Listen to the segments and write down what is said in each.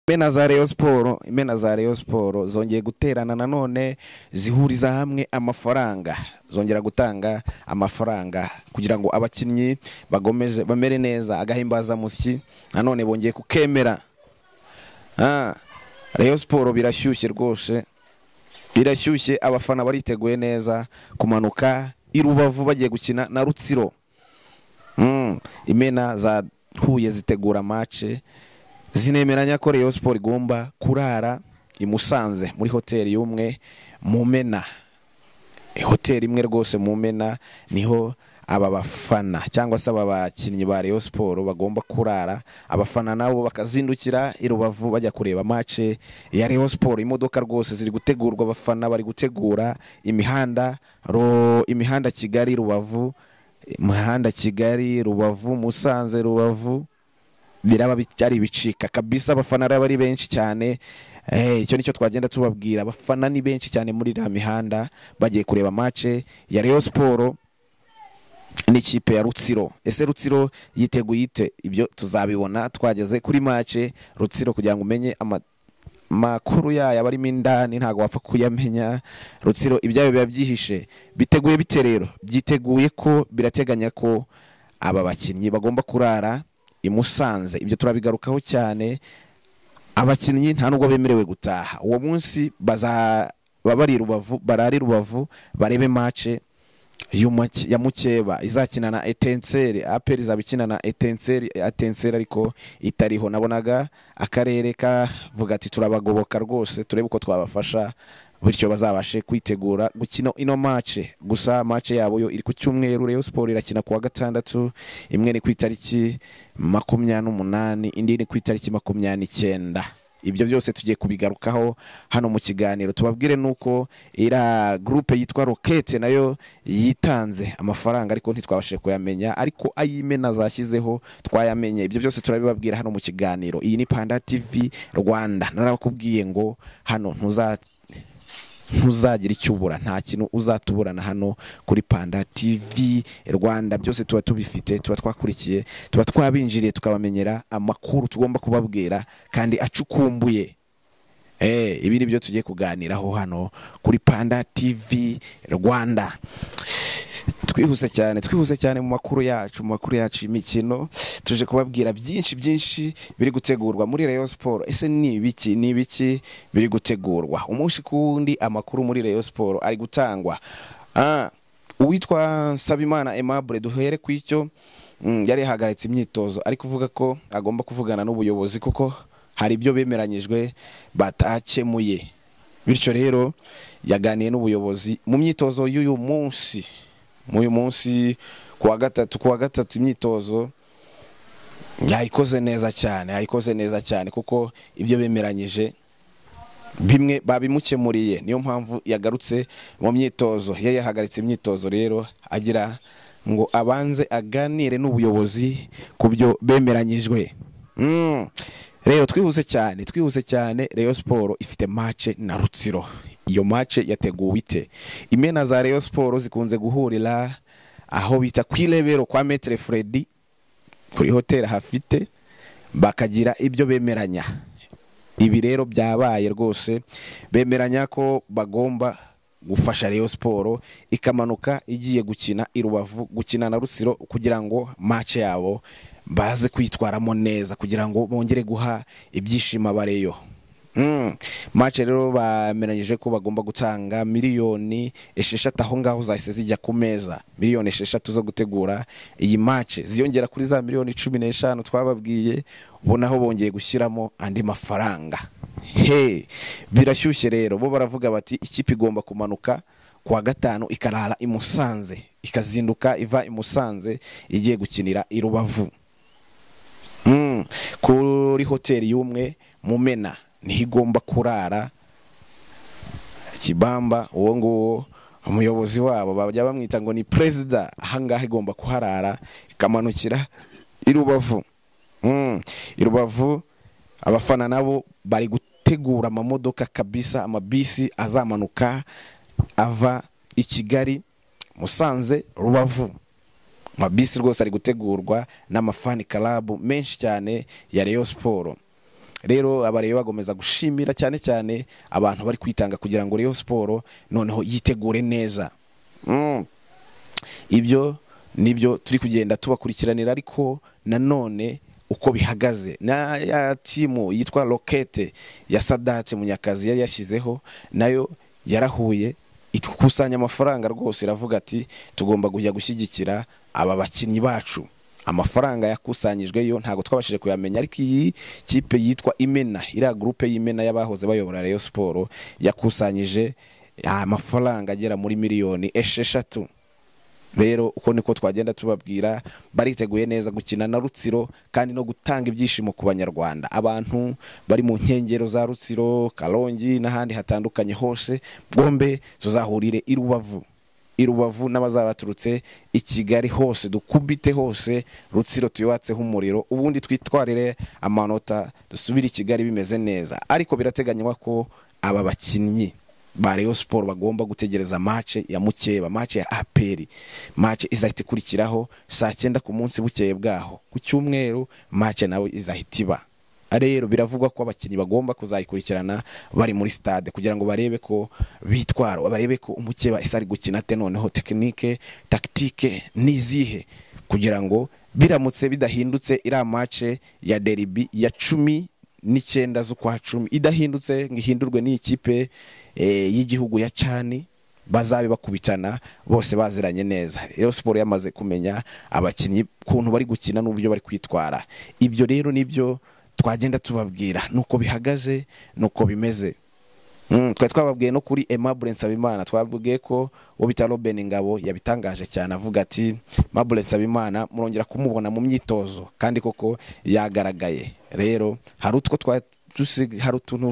bene za Rayon siporo imena za Rayon siporo zongeye guterana nanone zihuriza hamwe amafaranga zongera gutanga amafaranga kugira ngo abakinnyi bagomeze bamere neza agahimbazamusyi nanone bongeye kukemera Ah, Rayon siporo birashyushye rwose birashyushye abafana bariteguye neza kumanuka i rubavu bagiye gukina na rutsiro Mm, imena za huye zitegura mace zinemeranya ko Rayon Sport igomba kurara i Musanze muri hoteli y'umwe mu Mena hoteli imwe rwose mu Mena niho aba bafana cyangwa se aba bakinnyi ba Rayon Sport bagomba kurara abafana nabo bakazindukira i Rubavu bajya kureba mace ya Rayon Sport imodoka rwose ziri gutegurwa abafana bari gutegura imihanda ro imihanda Kigali Rubavu imihanda Kigali Rubavu Musanze Rubavu biraba byari bicika kabisa abafana rero ari benshi cyane Eh, icyo nicyo twagenda tubabwira abafana ni benshi cyane muri iriya mihanda bagiye kureba mace ya Rayon Sport n'ikipe ya Rutsiro ese Rutsiro yiteguye ite ibyo tuzabibona twageze kuri mace Rutsiro kugira ngo umenye ama- makuru yayo abarimo indani ntabwo wapfa kuyamenya Rutsiro ibyayo biba byihishe biteguye bite rero byiteguye ko birateganya ko aba bakinnyi bagomba kurara i Musanze ibyo turabigarukaho cyane abakinnyi nta nubwo bemerewe gutaha uwo munsi bazaba bari i rubavu barari i rubavu barebe mace y'umake- ya mukeba izakina na etenseri aperi izaba ikina na etenseri atenseri ariko itariho nabonaga akarere kavuga ati turabagoboka rwose turebe uko twabafasha bityo bazabashe kwitegura gukina ino mace gusa mace yabo yo iri ku cyumweru Rayon Sport irakina ku wa gatandatu imwe ni ku itariki makumyabiri n'umunani indi ni ku itariki makumyabiri n'icyenda ibyo byose tugiye kubigarukaho hano mu kiganiro tubabwire nuko iriya gurupe yitwa rokete nayo yitanze amafaranga ariko ntitwabashe kuyamenya ariko ay'imena zashyizeho twayamenye ibyo byose turabibabwira hano mu kiganiro iyi ni panda tv rwanda narabakubwiye ngo hano ntuza ntuzagira icyo ubura nta kintu uzatuburana hano kuri panda tv rwanda byose tuba tubifite tuba twakurikiye tuba twabinjiriye tukabamenyera amakuru tugomba kubabwira kandi acukumbuye Eh, ibi ni byo tugiye kuganiraho hano kuri panda tv rwanda twihuse cyane twihuse cyane mu makuru yacu mu makuru yacu y'imikino tuje kubabwira byinshi byinshi biri gutegurwa muri Rayon Sport ese ni ibiki ni ibiki biri gutegurwa umunsi ku wundi amakuru muri Rayon Sport ari gutangwa ah uwitwa Nsabimana Aimable duhere ku icyo mm, yari yahagaritse imyitozo ari kuvuga ko agomba kuvugana n'ubuyobozi kuko hari ibyo bemeranyijwe batakemuye bityo rero yaganiye n'ubuyobozi mu myitozo y'uyu munsi uyu munsi ku wa gatatu ku wa gatatu imyitozo yayikoze neza cyane yayikoze neza cyane kuko ibyo bemeranyije bimwe babimukemuriye niyo mpamvu yagarutse mu myitozo iyo yahagaritse imyitozo rero agira ngo abanze aganire n'ubuyobozi ku byo bemeranyijwe Mm. rero twihuse cyane twihuse cyane Rayon Sport ifite mace na Rutsiro iyo mace yateguwe ite imena za Rayon Sport zikunze guhurira aho bita ku irebero kwa Metre Freddy kuri hoteli hafite bakagira ibyo bemeranya ibi rero byabaye rwose bemeranya ko bagomba gufasha Rayon Sport ikamanuka igiye gukina i Rubavu gukina na Rusiro kugira ngo match yabo baze kwitwaramo neza kugira ngo bongere guha ibyishimo abareyo Mm. Match rero bameranyije ko bagomba gutanga miliyoni esheshatu aho ngaho zahise zijya ku meza miliyoni esheshatu zo gutegura iyi match ziyongera kuri za miliyoni cumi n'eshanu twababwiye ubu naho bongeye gushyiramo andi mafaranga he birashyushye rero bo baravuga bati ikipe igomba kumanuka kuwa gatanu ikarara i Musanze ikazinduka iva i Musanze igiye gukinira i Rubavu Mm, kuri hoteli y'umwe mu mena niho igomba kurara kibamba uwo nguwo umuyobozi wabo bajya bamwita ngo ni perezida ahangaha igomba kuharara ikamanukira i rubavu Mm, i rubavu abafana nabo bari gutegura amamodoka kabisa amabisi azamanuka ava i kigali musanze rubavu amabisi rwose ari gutegurwa n'amafani karabu menshi cyane ya Rayon Sport rero abareba bagomeza gushimira cyane cyane abantu bari kwitanga kugira ngo Rayon siporo noneho yitegure neza Mm. ibyo nibyo turi kugenda tubakurikiranira ariko nanone uko bihagaze na ya timu yitwa rokete ya sadate munyakazi yari yashyizeho nayo yarahuye ikusanya amafaranga rwose iravuga ati tugomba kujya gushyigikira aba bakinnyi bacu amafaranga yakusanyijwe yo ntabwo twabashije kuyamenya ariko iyi kipe yitwa imena iriya gurupe y'imena y'abahoze bayobora Rayon siporo yakusanyije amafaranga agera muri miliyoni esheshatu rero uko niko twagenda tubabwira bariteguye neza gukina na rutsiro kandi no gutanga ibyishimo ku banyarwanda abantu bari mu nkengero za rutsiro karongi n'ahandi hatandukanye hose bombe tuzahurire i rubavu i rubavu n'abazaba baturutse i kigali hose dukubite hose rutsiro tuyubatseho umuriro ubundi twitwarire amanota dusubire i kigali bimeze neza ariko birateganywa ko aba bakinnyi ba Rayon siporo bagomba gutegereza mace ya mukeba mace ya aperi mace izahita ikurikiraho saa cyenda ku munsi bukeye bwaho ku cyumweru mace nawe izahita iba rero biravugwa ko abakinnyi bagomba kuzayikurikirana bari muri stade kugira ngo barebe ko bitwara barebe ko umukeba isa ari gukina ate noneho tekinike takitike n'izihe kugira ngo biramutse bidahindutse iriya mace ya deribi ya cumi n'icyenda z'ukwa cumi idahindutse ngo ihindurwe n'ikipe y'igihugu ya cani bazabe bakubitana bose baziranye neza rero siporo yamaze kumenya abakinnyi ukuntu bari gukina n'uburyo bari kwitwara ibyo rero nibyo twagenda tubabwira nuko bihagaze nuko bimeze Mm, twari twababwiye no kuri Aimable Nsabimana twabwiye ko uwo bita Robin Ngabo yabitangaje cyane avuga ati Aimable Nsabimana murongera kumubona mu myitozo kandi koko yagaragaye rero hari utwo twa dusi- hari utuntu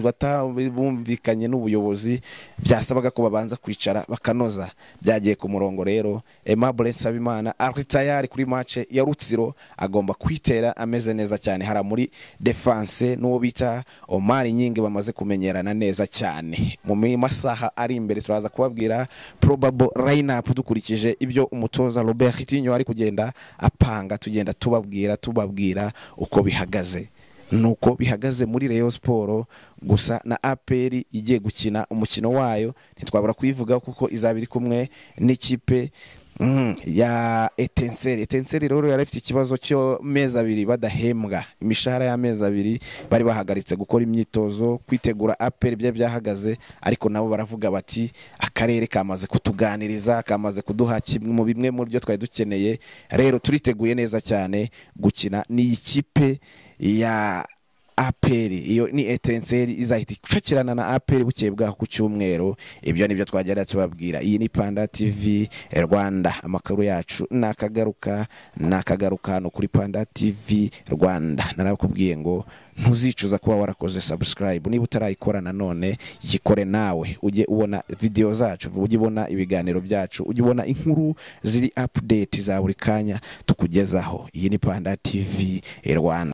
batabumvikanye n'ubuyobozi byasabaga ko babanza kwicara bakanoza byagiye ku murongo rero Aimable Nsabimana ari tayari kuri match ya Rutsiro agomba kwitera ameze neza cyane hari muri defense n'uwo bita Omar Nyingi bamaze kumenyerana neza cyane mu mi- masaha ari imbere turaza kubabwira probable lineup dukurikije ibyo umutoza Robert Coutinho ari kugenda apanga tugenda tubabwira tubabwira uko bihagaze nuko bihagaze muri Rayon Sport gusa na APR igiye gukina umukino wayo ntitwabura kuyivuga kuko izaba iri kumwe n'ikipe mm, ya Etenseri Etenseri rero yari ifite ikibazo cyo mezi abiri badahembwa imishahara y'amezi abiri bari bahagaritse gukora imyitozo kwitegura APR bya byahagaze ariko nabo baravuga bati akarere kamaze kutuganiriza kamaze kuduha kimwe mu bimwe mu byo twari dukeneye rero turiteguye neza cyane gukina n'iyi kipe ya aperi iyo ni etenseri izahita icakirana na aperi bukeye bwaho ku cyumweru ibyo nibyo twagenda tubabwira iyi ni panda tv rwanda amakuru yacu nakagaruka nakagaruka hano kuri panda tv rwanda narabakubwiye ngo ntuzicuza kuba warakoze subscribe niba utarayikora nanone yikore nawe ujye ubona video zacu ujye ubona ibiganiro byacu ujye ubona inkuru ziri update za buri kanya tukugezaho iyi ni panda tv rwanda